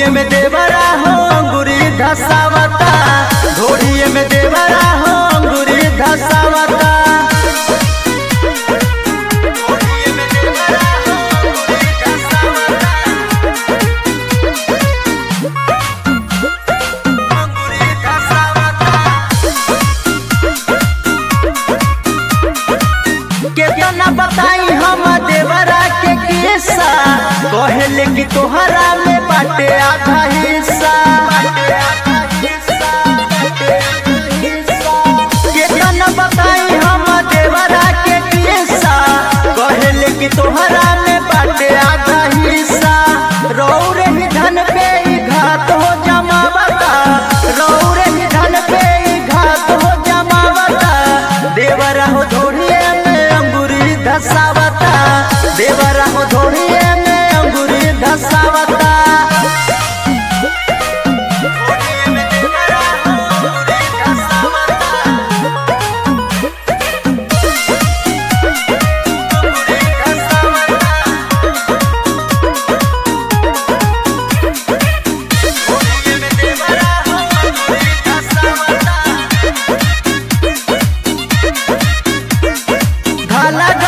घोड़िए में देवरा हो अंगुरी धसावता घोड़िए में देवरा हो अंगुरी धसावता घोड़िए में देवरा हो अंगुरी धसावता अंगुरी धसावता केतना बताई हम देवरा के किस्सा कहले कि तोहरा में बाटे आधा हिस्सा केतना बताई हम देवरा के किस्सा कहले कि तोहरा में बाटे आधा हिस्सा रौरे ही धन पे ही घात हो जमावता रौरे ही धन पे ही घात हो जमावता देवरा हो धोड़िए में अंगूरी धसावता देवरा हो धोड़िए में अंगूरी धसावता धोड़िए में देवरा हो अंगूरी धसावता अंगूरी धसावता घोड़िए में देवरा हो अंगूरी धसावता धाला